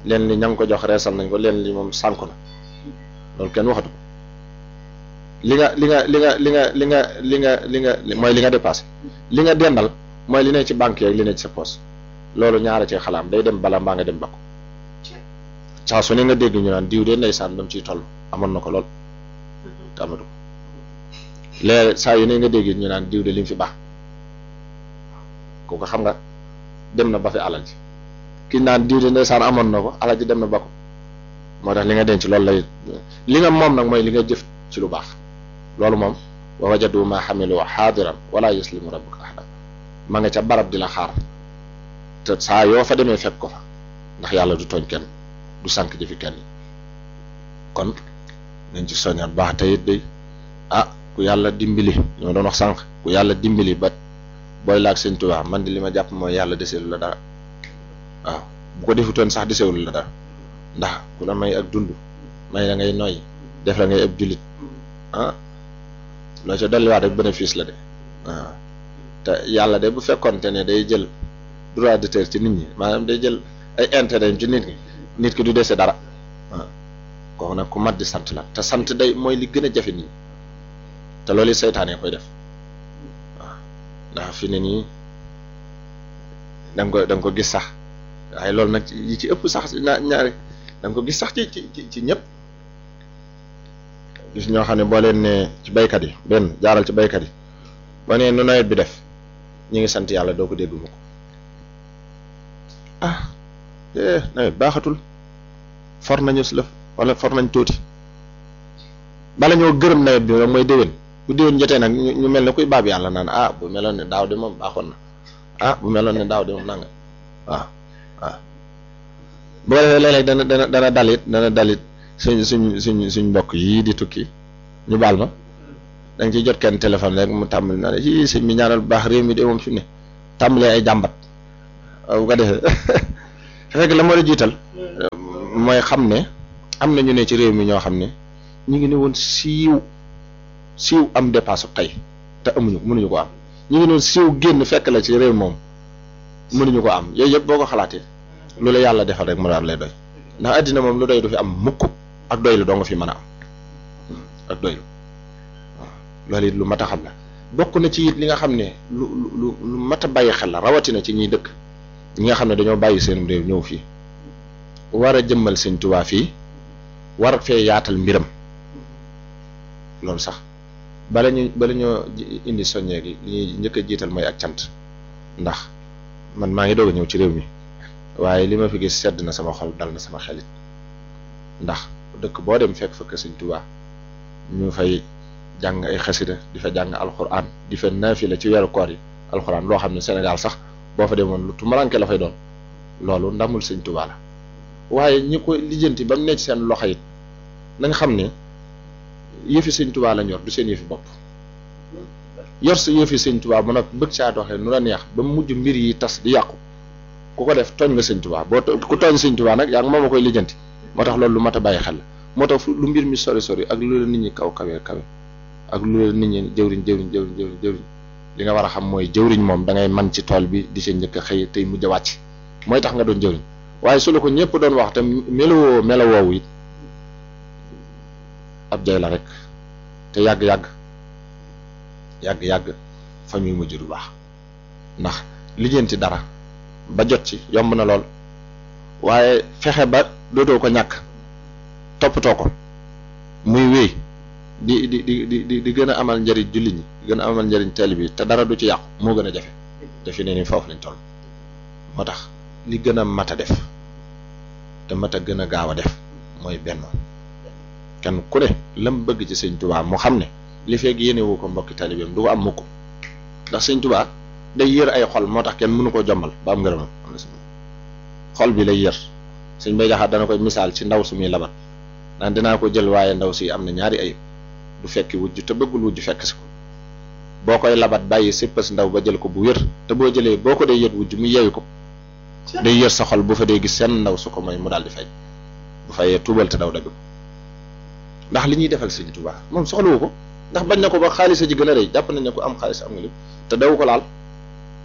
leen li ña ngi ko jox reesal nañ ko leen li moom sànku na loolu kenn waxatu ko li nga li nga li nga li nga li nga li nga li nga mooy li nga dépassé li nga dendal mooy li ne ci banque yeeg li ne ci sa poche loolu ñaara ci xalaam day dem bala mbaa nga dem ba ko saa su ne nga dégg ñu naan diw de ndeysaan dam ciy toll amoon na ko lool te amatu ko léegi saa yu ne nga dégg ñu naan diw de li mu fi baax kooku xam nga dem na ba fi alal ji ki naan diw de ndeysaan amoon na ko alal ji dem na ba ko moo tax li nga denc loolu lay li nga moom nag mooy li nga jëf ci lu baax loolu moom wa wajadu ma xamilu xaadiran wala yuslimu rabbuka ahada ma nga ca barab di la xaar te saa yoo fa demee fekk ko fa ndax yàlla du tooñ kenn du sànq jëfi kenn kon nañ ci soññaat baax te it day ah ku yàlla dimbali li ma doon wax sànq ku yàlla dimbali ba booy laag sëñ Tuubaa man di li ma jàpp mooy yàlla deseelu la dara waaw bu ko defutoon sax deseelu la dara ndax ku la may ak dund may la ngay noyyi def la ngay ab jullit ah loo ca dolliwaat rek bénéfice la de waaw te yàlla de bu fekkonte ne day jël droit d'auteur ci nit ñi maanaam day jël ay intérêt ci nit ñi nit ki du dese dara waaw kooku nag ku mat di sant la te sant day mooy li gën a jafe nit ñi te loolu seytaane koy def waaw ndax fi ne nii da nga ko da nga ko gis sax waaye loolu nag yi ci ëpp sax na ñaari da nga ko gis sax ci ci ci ñëpp gis ñoo xam ne boo leen ne ci baykat yi benn jaaral ci baykat yi boo nee nu nawet bi def ñu ngi sant yàlla doo ko dégg mu ko ah eh nawet baaxatul for nañu si lëf wala for nañ tuuti bala ñoo gërëm nawet bi moom mooy déwén bu déwén jotee nag ñu mel ne kuy baab yàlla naan ah bu meloon ne daaw de moom baaxoon na ah bu meloon ne daaw de moom nanga waaw waaw bu ko defee léeg-léeg dana dana dana dalit dana dalit suñ suñ suñ suñ mbokk yii di tukki ñu baal ma da nga ciy jot kenn téléphone rek mu tàmbali naa ne yii sëñ bi ñaanal bu baax réew mi de moom fi mu ne tàmbalee ay jàmbat bu ko defee fekk la ma la jiital mooy xam ne am na ñu ne ci réew mi ñoo xam ne ñu ngi ne woon siiw siiw am dépasse tey te amuñu mënuñu ko am ñu ngi ne woon siiw génn fekk la ci réew moom mënuñu ko am yooyu yëpp boo ko xalaatee lu la yàlla defal rek mu daal lay doy ndax àddina moom lu doy du fi am mukk ak doy lu doo nga fi mën a am ak doy lu waaw loolu it lu mat a xam la bokk na ci it li nga xam ne lu lu lu mat a bàyyi xel la rawatina ci ñiy dëkk ñi nga xam ne dañoo bàyyi seen réew ñëw fii war a jëmmal sëñ Tuubaa fii war fee yaatal mbiram loolu sax bala ñu bala ñoo indi soññee gi li ñuy njëkk a jiital mooy ak cant ndax man maa ngi doog a ñëw ci réew mi waaye li ma fi gis sedd na sama xol dal na sama xelit ndax dëkk boo dem fekk fa sëñ Tuubaa ñu fay jàng ay xasida di fa jàng alxuraan di fa naafila ci weeru koor yi alxuraan loo xam ne Sénégal sax boo fa demoon lu tumaranke la fay doon loolu ndamul sëñ Tuubaa la waaye ñi ko lijjanti ba mu nekk seen loxo it nañ xam ne yëfi sëñ Tuubaa lañ yor du seen yëfi bopp yor sa yëfi sëñ Tuubaa mu nag bëgg saa doxee nu la neex ba mujj mbir yi tas di yàqu ku ko def tooñ nga sëñ Tuubaa boo ku tooñ sëñ Tuubaa nag yaa ngi moom a koy lijjanti moo tax loolu lu mat a bàyyi xel la moo tax lu mbir mi sori sori ak lu la nit ñi kaw kawe kawe ak lu la nit ñi jëwriñ jëwriñ jëwriñ jëwriñ jëwriñ li nga war a xam mooy jëwriñ moom da ngay man ci tool bi di sa njëkk a xëy tey mujj a wàcc mooy tax nga doon jëwriñ waaye su la ko ñëpp doon wax te melowoo melowoowu it ab jay la rek te yàgg-yàgg yàgg-yàgg fa muy mujj du baax ndax lijjanti dara ba jot ci yomb na lool waaye fexe ba dootoo ko ñàkk toppatoo ko muy wéy di di di di di gën a amal njëriñ jullit ñi di gën a amal njëriñ teel bi te dara du ci yàqu moo gën a jafe te fi ne ni foofu lañ toll moo tax li gën a mat a def te mat a gën a gaaw a def mooy benn kenn ku ne lam bëgg ci sëñ tubaa mu xam ne li feeg yéene wu ko mbokki talibeem du ko am mukk ndax sëñ tubaa day yër ay xol moo tax kenn mënu koo jommal ba am ngërëmam xol bi lay yër sëñ bay jaxaat dana koy misaal ci ndaw su muy labat naan dinaa ko jël waaye ndaw si am na ñaari ayib du fekki wujj te bëggul wujj fekk si ko boo koy labat bàyyi sippas ndaw ba jël ko bu wér te boo jëlee boo ko dee yët wujj mu yeewi ko day yër sa xol bu fa dee gis seen ndaw su ko mooy mu daal di fay bu fayee tuubal te daw dabi ko ndax li ñuy defal sëñ Tuubaa moom soxlawu ko ndax bañ na ko ba xaalis a ji gën a rëy jàpp nañ ne ko am xaalis am nga lépp te daw ko laal